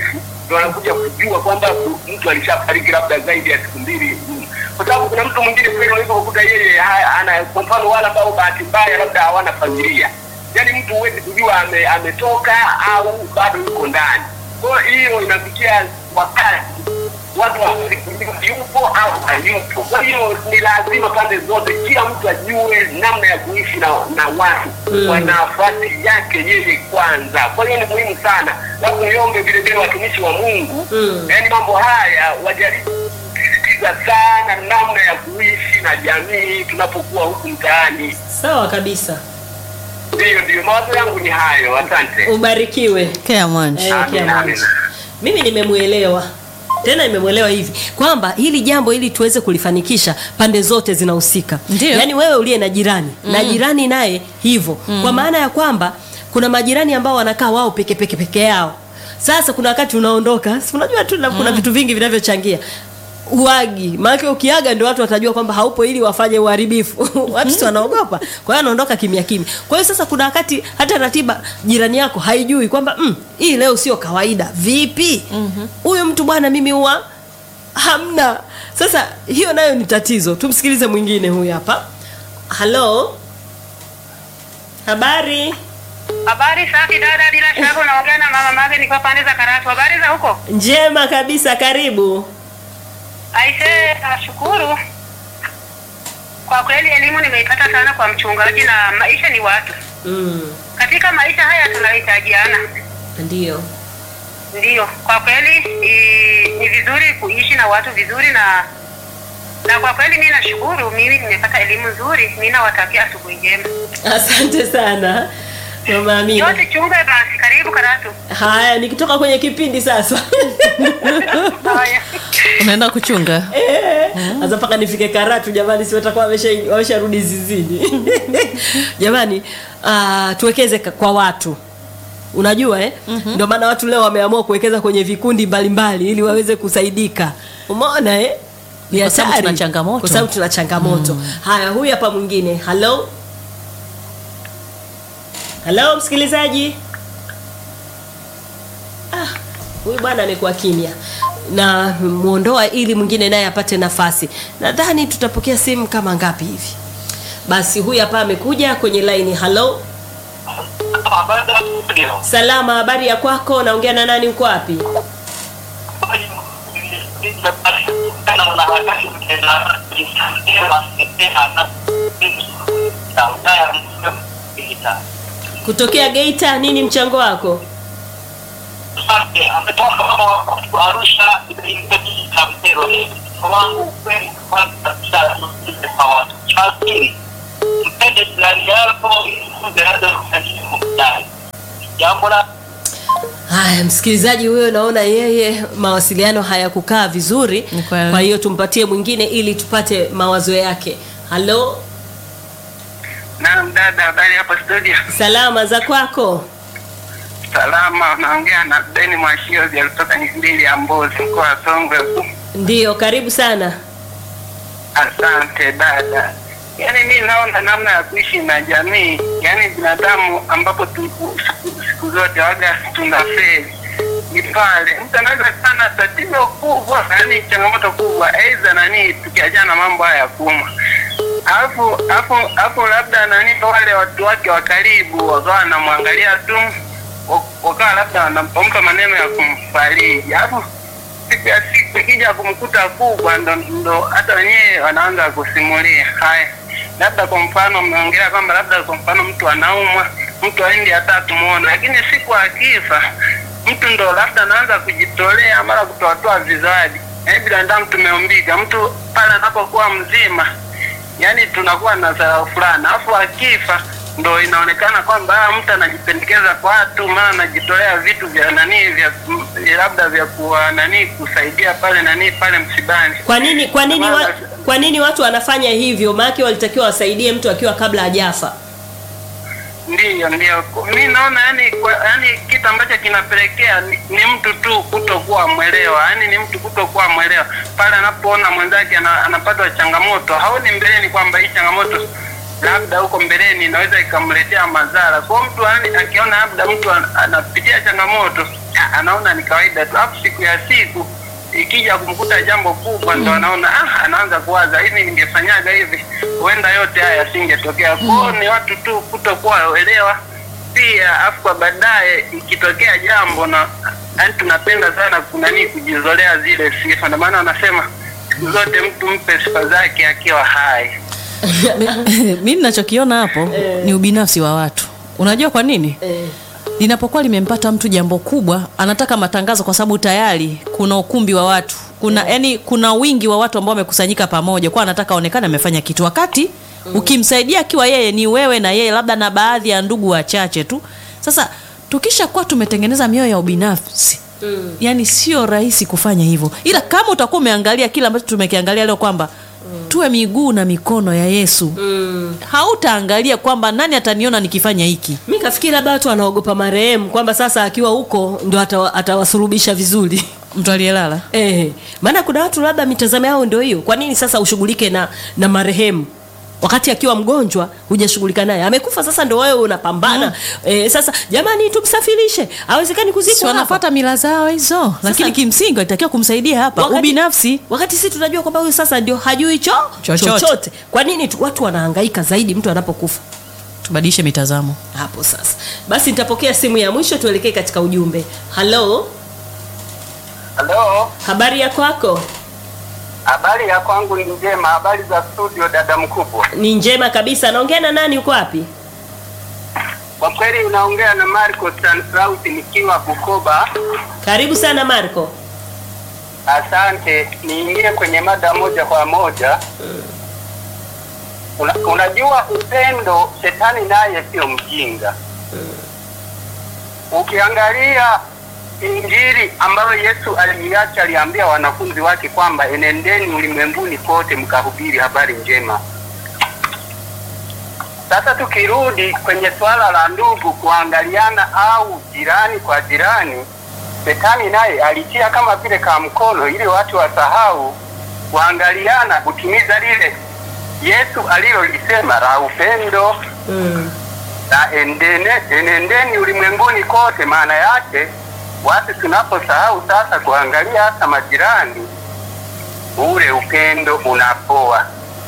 ndo wanakuja kujua kwamba mtu alishafariki labda zaidi ya siku mbili mm. kwa sababu kuna mtu mwingine kweli unaweza kukuta yeye ha- ana kwa mfano wale ambao bahati mbaya labda hawana familia yaani mtu huwezi kujua ame, ametoka au bado yuko ndani kwa hiyo inafikia wakati watu hawawezi kujua yupo au hayupo. Kwa hiyo ni lazima pande zote, kila mtu ajue namna ya kuishi na, na watu mm. kwa nafasi yake yeye kwanza. Kwa hiyo ni muhimu sana, labda niombe vile vile watumishi wa Mungu Mm. yaani mambo haya wajaribu kusisitiza sana namna ya kuishi na jamii tunapokuwa huku mtaani. sawa kabisa Ndiyo, ndiyo, mawazo yangu ni hayo. Asante. ubarikiwe Kea Mwanji. Eh, Amina, Kia Mwanji. amina. mimi nimemwelewa tena nimemwelewa hivi kwamba hili jambo ili tuweze kulifanikisha pande zote zinahusika Ndio. yaani wewe uliye na jirani na jirani naye hivyo kwa maana ya kwamba kuna majirani ambao wanakaa wao peke peke peke yao sasa kuna wakati unaondoka si unajua tu na- kuna vitu vingi vinavyochangia uagi maanake ukiaga ndio watu watajua kwamba haupo ili wafanye uharibifu watu si wanaogopa kwa hiyo anaondoka kimya kimya kwa hiyo sasa kuna wakati hata ratiba jirani yako haijui kwamba mm, hii leo sio kawaida vipi huyu mtu bwana mimi huwa hamna sasa hiyo nayo ni tatizo tumsikilize mwingine huyu hapa halo habari Habari safi dada, bila shaka unaongea na mama Mage nikiwa pande za Karatu. Habari za huko? njema kabisa karibu Aise, nashukuru kwa kweli, elimu nimeipata sana kwa mchungaji, na maisha ni watu. mm, Katika maisha haya tunahitajiana, ndio ndiyo. Kwa kweli i, ni vizuri kuishi na watu vizuri, na na kwa kweli mimi nashukuru, mimi nimepata elimu nzuri. Mimi nawatakia asubuhi njema. asante sana mama amina Yote chunga basi, karibu Karatu. haya nikitoka kwenye kipindi sasa Haya. Unaenda kuchunga? Eh, sasa mpaka nifike karatu jamani si watakuwa wamesha- wamesharudi zizini jamani uh, tuwekeze ka- kwa watu unajua eh? mm-hmm. ndio maana watu leo wameamua kuwekeza kwenye vikundi mbalimbali ili waweze kusaidika umeona eh? Ni Kwa sababu hatari. tuna changamoto. kwa sababu tuna changamoto haya huyu hapa mwingine halo halo msikilizaji ah, huyu bwana amekuwa kimya na muondoa ili mwingine naye apate nafasi nadhani tutapokea simu kama ngapi hivi basi huyu hapa amekuja kwenye laini halo salama habari ya kwako naongea na nani uko wapi kutokea geita nini mchango wako Arusha wangu kweli kwanza cha pili mpende jirani yako ili kuweza kufanikiwa ndani. Jambo la haya msikilizaji huyo naona yeye mawasiliano hayakukaa vizuri Ni kweli. kwa hiyo tumpatie mwingine ili tupate mawazo yake halo Naam dada, habari hapo studio? salama za kwako Salama, naongea na Beni Mwashiozi kutoka Nyimbili ya Mbozi, mkoa wa Songwe. ndiyo karibu sana Asante dada. Yaani mi naona namna ya kuishi na jamii, yaani binadamu ambapo tu, siku, siku zote waga tunafeli ni pale mtu anaweza sana tatizo kubwa, yaani changamoto kubwa, aidha nani, tukiachana na mambo haya ya kuumwa alafu alafu alafu labda nani wale watu wake wa karibu wakawa wanamwangalia tu wa- wakawa labda wanampa maneno ya kumfariji alafu siku ya siku ikija kumkuta kubwa ndo ndo hata wenyewe wanaanza kusimulia haya labda kwa mfano mmeongelea kwamba labda kwa mfano mtu anaumwa mtu aendi hata kumwona lakini siku akifa mtu ndo labda anaanza kujitolea mara kutoatoa vizawadi yaani binadamu tumeumbika mtu pale anapokuwa mzima yaani tunakuwa na dharau fulani alafu akifa ndo inaonekana kwamba ah, mtu anajipendekeza kwa watu maana anajitolea vitu vya nani vya vya labda vya kuwa nani kusaidia pale nani pale msibani kwa nini kwa nini wa, kwa nini watu wanafanya hivyo maanake walitakiwa wasaidie mtu akiwa kabla hajafa Ndiyo, ndiyo. Mi naona yani, kwa, yani kitu ambacho kinapelekea ni, ni mtu tu kutokuwa mwelewa, yani ni mtu kutokuwa mwelewa pale anapoona mwenzake ana, anapata changamoto, haoni mbeleni kwamba hii changamoto labda huko mbeleni inaweza ikamletea madhara. Kwa hiyo mtu yani akiona labda mtu an- anapitia changamoto ah, anaona ni kawaida tu, alafu siku ya siku ikija kumkuta jambo kubwa ndo anaona ah, anaanza kuwaza hivi, ningefanyaga hivi huenda yote haya yasingetokea. Kwa hiyo ni watu tu kutokuwa waelewa pia, afu kwa baadaye ikitokea jambo na yani tunapenda sana kunani kujizolea zile sifa, ndio maana wanasema siku zote mtu mpe sifa zake akiwa hai. mi ninachokiona hapo ni ubinafsi wa watu unajua kwa nini Eh. linapokuwa limempata mtu jambo kubwa anataka matangazo kwa sababu tayari kuna ukumbi wa watu kuna yani kuna wingi wa watu ambao wamekusanyika pamoja kwa anataka aonekane amefanya kitu wakati ukimsaidia akiwa yeye ni wewe na yeye labda na baadhi ya ndugu wachache tu sasa tukisha kuwa tumetengeneza mioyo ya ubinafsi mm. yani sio rahisi kufanya hivyo ila kama utakuwa umeangalia kile ambacho tumekiangalia leo kwamba mm. tuwe miguu na mikono ya yesu Mm. hautaangalia kwamba nani ataniona nikifanya hiki mi kafikiri labda watu wanaogopa marehemu kwamba sasa akiwa huko ndo atawa- atawasurubisha vizuri mtu aliyelala Eh, maana kuna watu labda mitazamo yao ndio hiyo. Kwa nini sasa ushughulike na na marehemu wakati akiwa mgonjwa hujashughulika naye? Amekufa sasa ndio wewe unapambana. Mm. Eh, sasa jamani tumsafirishe. Hawezekani si kuzikwa hapa. wanafuata mila zao hizo lakini kimsingi walitakiwa kumsaidia hapa Wakati- ubinafsi Wakati sisi tunajua kwamba huyu sasa ndio hajui cho Chochote. chochote. Kwa nini tu, watu wanahangaika zaidi mtu anapokufa? tubadilishe mitazamo Hapo sasa. Basi nitapokea simu ya mwisho tuelekee katika ujumbe. Halo, Halo, habari ya kwako? habari ya kwangu ni njema. Habari za studio, dada mkubwa? Ni njema kabisa. Naongea na nani uko wapi? Kwa kweli unaongea na Marco Stanislaus nikiwa Bukoba. Karibu sana Marco. Asante, niingie kwenye mada moja kwa moja. Una, unajua upendo, shetani naye sio mjinga. Ukiangalia Injili ambayo Yesu aliacha, aliambia wanafunzi wake kwamba enendeni ulimwenguni kote mkahubiri habari njema. Sasa tukirudi kwenye swala la ndugu kuangaliana au jirani kwa jirani, Shetani naye alitia kama vile ka mkono ili watu wasahau kuangaliana, kutimiza lile Yesu alilolisema la upendo Mm. na endene, enendeni ulimwenguni kote. Maana yake watu tunaposahau sasa kuangalia hata majirani, ule upendo unapoa.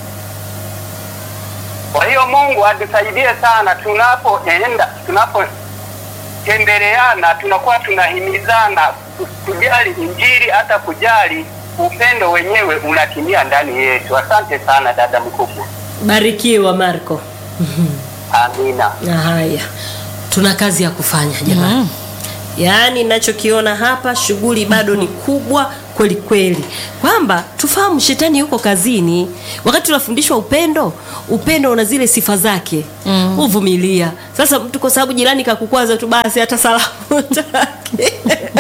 Kwa hiyo Mungu atusaidie sana tunapoenda, tunapotembeleana, tunakuwa tunahimizana ku- kujali Injili, hata kujali upendo wenyewe unatimia ndani yetu. Asante sana dada mkubwa, Barikiwa Marco. amina. Na haya, tuna kazi ya kufanya jamani. Mm. Yaani ninachokiona hapa, shughuli bado ni kubwa kweli kweli, kwamba tufahamu shetani yuko kazini. Wakati tunafundishwa upendo, upendo una zile sifa zake, mm. uvumilia. Sasa mtu kwa sababu jirani kakukwaza tu, basi hata salamu hutaki.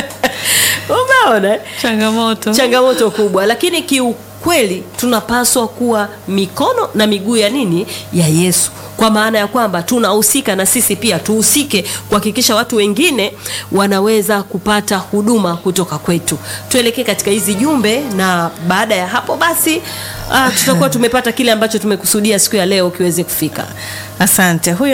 Umeona eh? changamoto changamoto kubwa lakini kiukweli tunapaswa kuwa mikono na miguu ya nini ya yesu kwa maana ya kwamba tunahusika na sisi pia tuhusike kuhakikisha watu wengine wanaweza kupata huduma kutoka kwetu tuelekee katika hizi jumbe na baada ya hapo basi uh, tutakuwa tumepata kile ambacho tumekusudia siku ya leo kiweze kufika asante huyu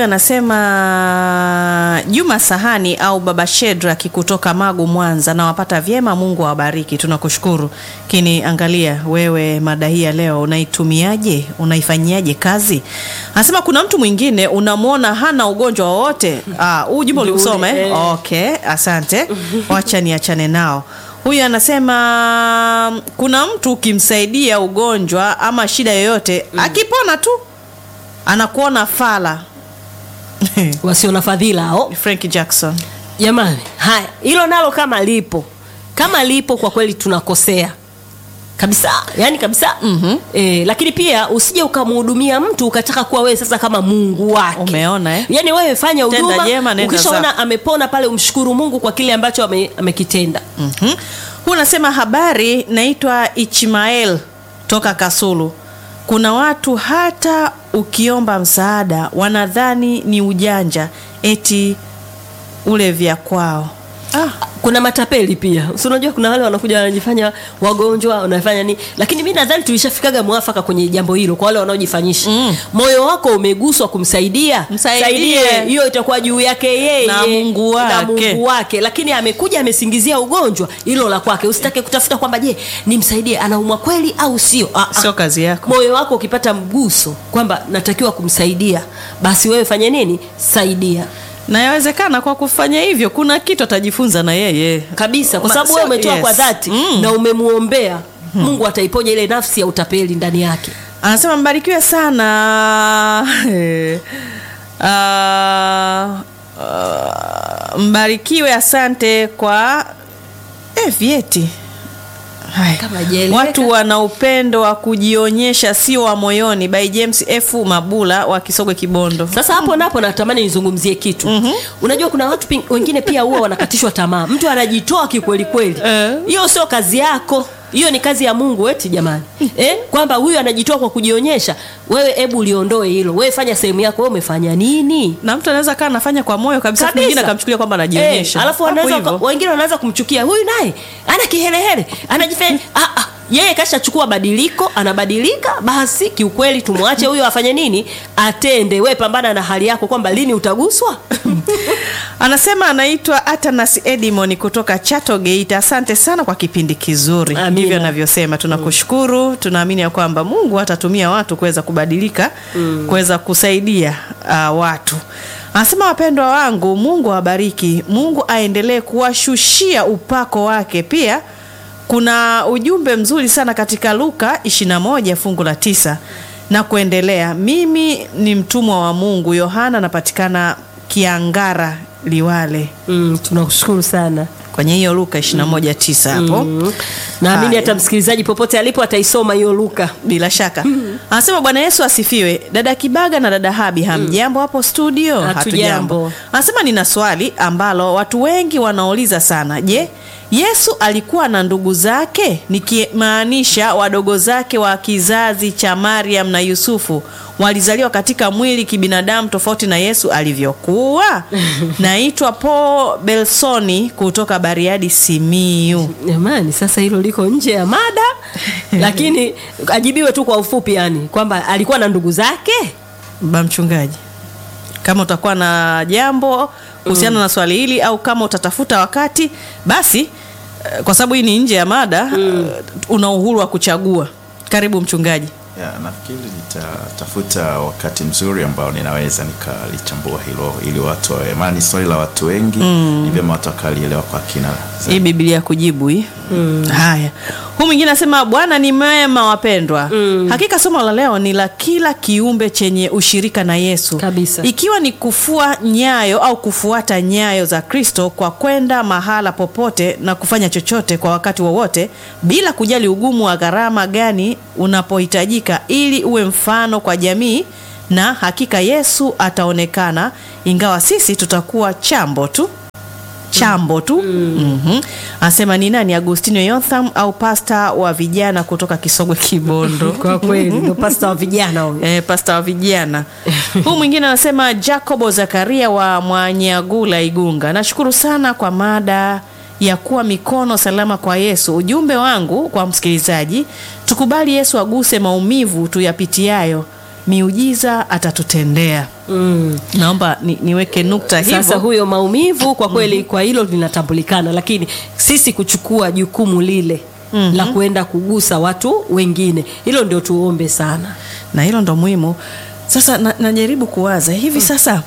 anasema juma sahani au baba shedraki kutoka magu mwanza nawapata vyema mungu awabariki tunakushukuru lakini angalia wewe mada hii ya leo unaitumiaje unaifanyiaje kazi anasema kuna mtu mwingine unamwona hana ugonjwa wowote Ah, huu jumbe uliusoma eh? Eh. okay asante wacha niachane nao huyu anasema kuna mtu ukimsaidia ugonjwa ama shida yoyote akipona tu anakuona fala wasio na fadhila hao frank jackson jamani haya hilo nalo kama lipo kama lipo kwa kweli tunakosea kabisa yani kabisa mm-hmm. e, lakini pia usije ukamhudumia mtu ukataka kuwa wewe sasa kama mungu wake Umeona, eh? yani wewe fanya Tenda huduma jema, nenda ukishaona zako. amepona pale umshukuru mungu kwa kile ambacho ame, amekitenda mm-hmm. huu unasema habari naitwa ichmael toka kasulu kuna watu hata ukiomba msaada wanadhani ni ujanja eti ule vya kwao kuna matapeli pia si unajua kuna wale wanakuja wanajifanya wagonjwa wanafanya nini lakini mi nadhani tulishafikaga mwafaka kwenye jambo hilo kwa wale wanaojifanyisha mm. moyo wako umeguswa kumsaidia Msaidie. Saidie. hiyo itakuwa juu yake yeye Na Mungu na wake. Mungu wake lakini amekuja amesingizia ugonjwa hilo la kwake usitake kutafuta kwamba je nimsaidie anaumwa kweli au sio Ah, ah. Sio kazi yako. moyo wako ukipata mguso kwamba natakiwa kumsaidia basi wewe fanye nini saidia na yawezekana kwa kufanya hivyo kuna kitu atajifunza na yeye kabisa kwa Ma- sababu so- wewe umetoa yes. kwa dhati Mm. na umemuombea mungu ataiponya ile nafsi ya utapeli ndani yake anasema mbarikiwe sana Eh, ah, ah, mbarikiwe asante kwa eh, vyeti Haya. Kama hajaeleweka. watu wana upendo wa kujionyesha sio wa moyoni by james f mabula wa kisogwe kibondo sasa hapo napo natamani nizungumzie kitu mm-hmm. unajua kuna watu ping- wengine pia huwa wanakatishwa tamaa mtu anajitoa kikweli kweli Eh. hiyo sio kazi yako hiyo ni kazi ya mungu eti jamani eh? kwamba huyu anajitoa kwa kujionyesha wewe hebu uliondoe hilo wewe fanya sehemu yako wewe umefanya nini na mtu anaweza kaa anafanya kwa moyo kabisa Kabisa. mwingine akamchukulia kwamba anajionyesha Eh, alafu Hapo wanaweza hivyo. wengine wanaweza kumchukia huyu naye ana kihelehele anajifanya ah, ah, yeye kashachukua badiliko anabadilika basi kiukweli tumwache huyo afanye nini atende we pambana na hali yako kwamba lini utaguswa anasema anaitwa atanas edimon kutoka chato geita asante sana kwa kipindi kizuri Amina. ndivyo anavyosema tunakushukuru tunaamini ya kwamba mungu atatumia watu kuweza kubadilika kuweza kusaidia uh, watu anasema wapendwa wangu mungu awabariki mungu aendelee kuwashushia upako wake pia kuna ujumbe mzuri sana katika luka 21 fungu la tisa na kuendelea mimi ni mtumwa wa mungu yohana anapatikana kiangara liwale mm, tunakushukuru sana kwenye hiyo luka 21 tisa hapo mm. naamini Haya. hata msikilizaji popote alipo ataisoma hiyo luka bila shaka anasema bwana yesu asifiwe dada kibaga na dada habi hamjambo hapo studio Hatujambo. anasema nina swali ambalo watu wengi wanauliza sana je yesu alikuwa na ndugu zake nikimaanisha wadogo zake wa kizazi cha mariam na yusufu walizaliwa katika mwili kibinadamu tofauti na yesu alivyokuwa naitwa paul belsoni kutoka bariadi simiu jamani sasa hilo liko nje ya mada lakini ajibiwe tu kwa ufupi yani kwamba alikuwa na ndugu zake ba mchungaji kama utakuwa na jambo kuhusiana na swali hili au kama utatafuta wakati basi eh, kwa sababu hii ni nje ya mada eh, una uhuru wa kuchagua karibu mchungaji ya, nafikiri nitatafuta wakati mzuri ambao ninaweza nikalichambua hilo ili watu wawe maana ni swali la watu wengi ni vyema watu wakalielewa kwa kina hii zaidi. biblia kujibu hii haya huu mwingine anasema bwana ni mema wapendwa hakika somo la leo ni la kila kiumbe chenye ushirika na yesu Kabisa. ikiwa ni kufua nyayo au kufuata nyayo za kristo kwa kwenda mahala popote na kufanya chochote kwa wakati wowote bila kujali ugumu wa gharama gani unapohitajika ili uwe mfano kwa jamii na hakika yesu ataonekana ingawa sisi tutakuwa chambo tu chambo tu mm-hmm. anasema ni nani agustino yotham au pasta wa vijana kutoka kisogwe kibondo kwa kweli ndo pasta wa vijana huyo E, pasta wa vijana huu mwingine anasema jacobo zakaria wa mwanyagula igunga nashukuru sana kwa mada ya kuwa mikono salama kwa yesu ujumbe wangu kwa msikilizaji tukubali yesu aguse maumivu tuyapitiayo miujiza atatutendea mm. naomba ni, niweke nukta sasa hivyo huyo maumivu kwa kweli kwa hilo linatambulikana lakini sisi kuchukua jukumu lile mm-hmm. la kuenda kugusa watu wengine hilo ndio tuombe sana na hilo ndo muhimu sasa na, najaribu kuwaza hivi sasa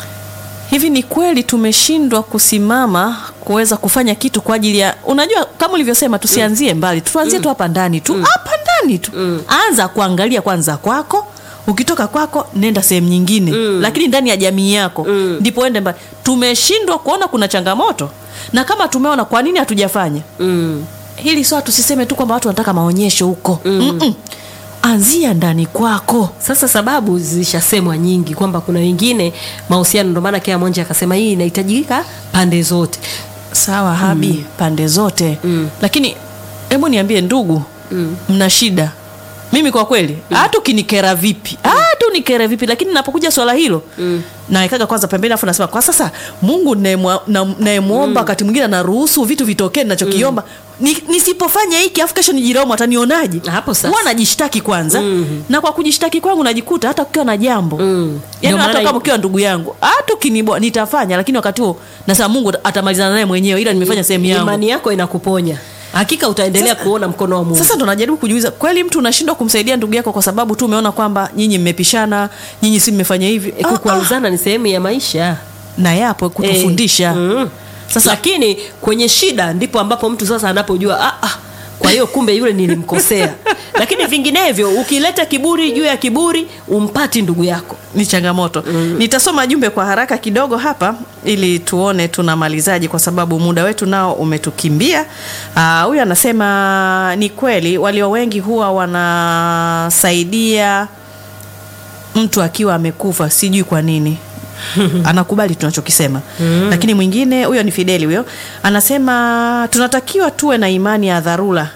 hivi ni kweli tumeshindwa kusimama kuweza kufanya kitu kwa ajili ya unajua kama ulivyosema tusianzie mbali tuanzie tu hapa ndani tu hapa ndani tu anza kuangalia kwanza kwako ukitoka kwako nenda sehemu nyingine lakini ndani ya jamii yako ndipo ende mbali tumeshindwa kuona kuna changamoto na kama tumeona kwa nini hatujafanya mm. hili swala tusiseme tu kwamba watu wanataka maonyesho huko Mm-mm. anzia ndani kwako sasa sababu zishasemwa nyingi kwamba kuna wengine mahusiano ndio maana kila mmoja akasema hii inahitajika pande zote sawa habi mm. pande zote mm. lakini hebu niambie ndugu mm. mna shida mimi kwa kweli hata ukinikera vipi hata unikere vipi lakini napokuja swala hilo mm. naekaga kwanza pembeni afu nasema kwa sasa mungu nayemwa- na- nayemwomba wakati mwingine anaruhusu vitu vitokee nachokiomba ni, nisipofanya hiki afu kesho nijiraumu atanionaje Hapo sasa. huwa najishtaki kwanza na kwa kujishtaki kwangu najikuta hata kukiwa na jambo Mm. yani Ndio hata maana kama ukiwa ndugu yangu hata ukinibwa nitafanya lakini wakati huo nasema mungu atamalizana naye mwenyewe ila nimefanya sehemu yangu imani yako inakuponya hakika utaendelea kuona mkono wa mungu sasa ndo najaribu kujiuliza kweli mtu unashindwa kumsaidia ndugu yako kwa sababu tu umeona kwamba nyinyi mmepishana nyinyi si mmefanya hivi E, Ah, kukwaruzana ni sehemu ya maisha ah, na yapo kutufundisha Eh, mm. Sasa- lakini kwenye shida ndipo ambapo mtu sasa anapojua ah, ah, kwa hiyo kumbe yule nilimkosea lakini vinginevyo ukileta kiburi juu ya kiburi umpati ndugu yako ni changamoto nitasoma jumbe kwa haraka kidogo hapa ili tuone tunamalizaji kwa sababu muda wetu nao umetukimbia Ah, huyu anasema ni kweli walio wengi huwa wanasaidia mtu akiwa amekufa sijui kwa nini anakubali tunachokisema mm. lakini mwingine huyo ni fideli huyo anasema tunatakiwa tuwe na imani ya dharura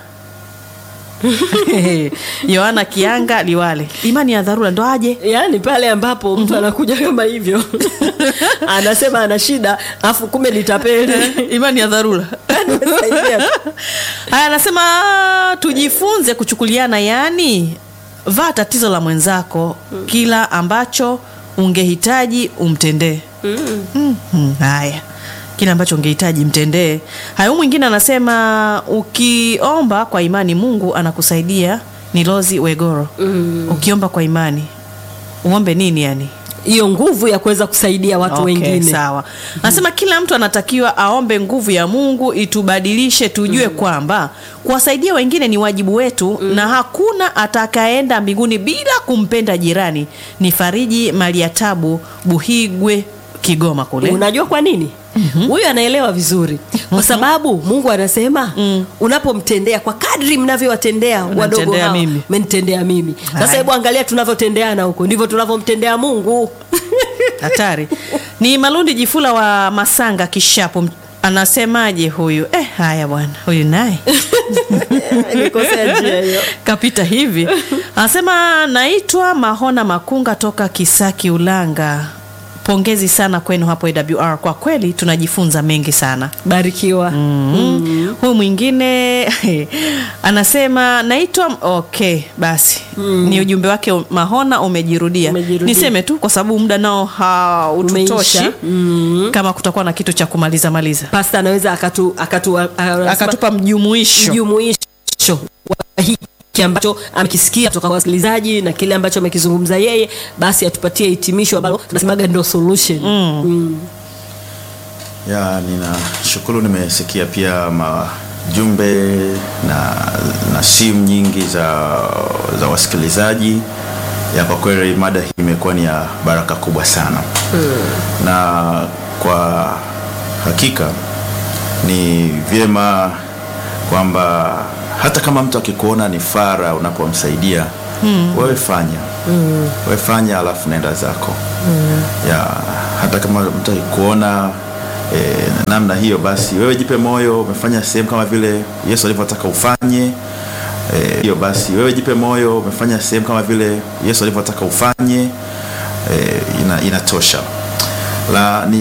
yohana kianga liwale imani ya dharura ndo aje yaani pale ambapo mtu anakuja kama hivyo anasema ana shida afu kumbe ni tapeli imani ya dharura Saidia tu. haya anasema tujifunze kuchukuliana yani vaa tatizo la mwenzako kila ambacho ungehitaji umtendee mm. haya kile ambacho ungehitaji mtendee haya huyu mwingine anasema ukiomba kwa imani mungu anakusaidia ni lozi wegoro mm. ukiomba kwa imani uombe nini yani hiyo nguvu ya kuweza kusaidia watu Okay, wengine sawa anasema kila mtu anatakiwa aombe nguvu ya mungu itubadilishe tujue kwamba kuwasaidia wengine ni wajibu wetu na hakuna atakaenda mbinguni bila kumpenda jirani ni fariji maliatabu buhigwe kigoma kule unajua kwa nini huyu anaelewa vizuri kwa sababu mungu anasema unapomtendea kwa kadri mnavyowatendea wadogo Unanitendea hawa mimi. menitendea mimi sasa Haya. hebu angalia tunavyotendeana huko ndivyo tunavyomtendea mungu hatari ni malundi jifula wa masanga kishapu anasemaje huyu eh, haya bwana huyu naye Nilikosea njia hiyo. kapita hivi anasema naitwa mahona makunga toka kisaki ulanga pongezi sana kwenu hapo awr kwa kweli tunajifunza mengi sana barikiwa mm. huyu mwingine anasema naitwa okay basi mm. ni ujumbe wake mahona umejirudia. Umejirudia. niseme tu kwa sababu muda nao haututoshi Umeisha. Mm. kama kutakuwa na kitu cha kumaliza maliza pasta anaweza akatu, akatu, anasema- akatupa mjumuisho mjumuisho wa hiki ambacho amekisikia kutoka kwa wasikilizaji na kile ambacho amekizungumza yeye basi atupatie hitimisho ambalo tunasemaga ndo solution mm. Mm. ya ninashukuru nimesikia pia majumbe na, na simu nyingi za, za wasikilizaji ya kwa kweli mada hii imekuwa ni ya baraka kubwa sana hmm. na kwa hakika ni vyema kwamba hata kama mtu akikuona ni fara unapomsaidia mm. wewe fanya mm. wewe fanya alafu nenda zako mm. ya hata kama mtu akikuona e, namna hiyo basi wewe jipe moyo umefanya sehemu kama vile yesu alivyotaka ufanye Eh, hiyo basi wewe jipe moyo umefanya sehemu kama vile yesu alivyotaka ufanye e, ina, inatosha la ni